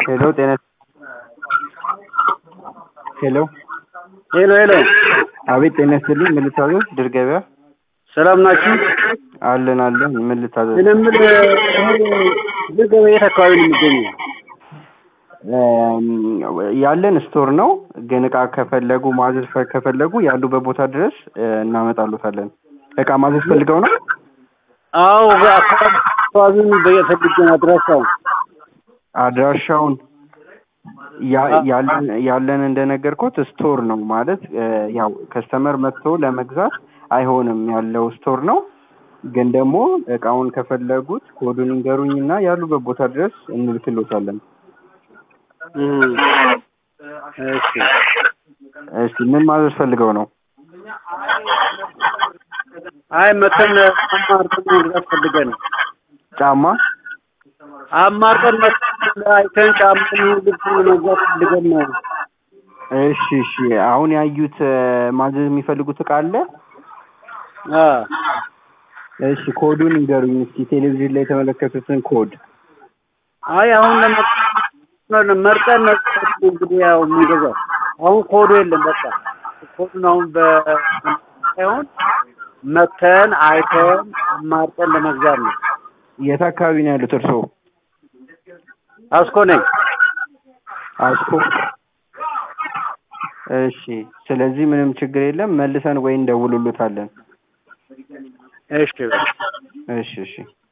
ሄሎ ጤና ሄሎ ሄሎ ሄሎ፣ አቤት ጤና ይስጥልኝ ምን ልታዘዝ ድር ገበያ ሰላም ናችሁ? አለን አለን ምን ልታዘዝ እኔ የምልህ ድር ገበያ የት አካባቢ ነው የሚገኘው? እም፣ ያለን ስቶር ነው ግን እቃ ከፈለጉ ማዘዝ ፈ- ከፈለጉ ያሉበት ቦታ ድረስ እ፣ እናመጣሉታለን እቃ ማዘዝ ፈልገው ነው አዎ አካባቢ አካባቢውን በየፈልጌ ነው አድራሻው። አድራሻውን ያ- ያለን ያለን እንደነገርኩት ስቶር ነው ማለት እ፣ ያው ከስተመር መጥቶ ለመግዛት አይሆንም ያለው ስቶር ነው ግን ደግሞ እቃውን ከፈለጉት ኮዱን ይንገሩኝና ያሉበት ቦታ ድረስ እንልክሎታለን እም፣ እሺ እስቲ ምን ማዘዝ ፈልገው ነው አይ መተን አማርጠን መግዛት ፈልገን ነው። ጫማ አማርጠን መተን አይተን ጫማ ልብስ መግዛት ፈልገን ነው። እሺ እሺ አሁን ያዩት እ፣ ማዘዝ የሚፈልጉት እቃ አለ አ እሺ ኮዱን ይንገሩኝ እስኪ ቴሌቪዥን ላይ የተመለከቱትን ኮድ አይ አሁን ለመ- መርጠን ነው እንግዲህ ያው የምንገዛው። አሁን ኮዱ የለም በቃ ኮዱን አሁን በ ሳይሆን መተን አይተን አማርጠን ለመግዛት ነው። የት አካባቢ ነው ያሉት እርስዎ አስኮ ነኝ። አስኮ እሺ ስለዚህ ምንም ችግር የለም መልሰን ወይ እንደውሉሉታለን እሺ እሺ እሺ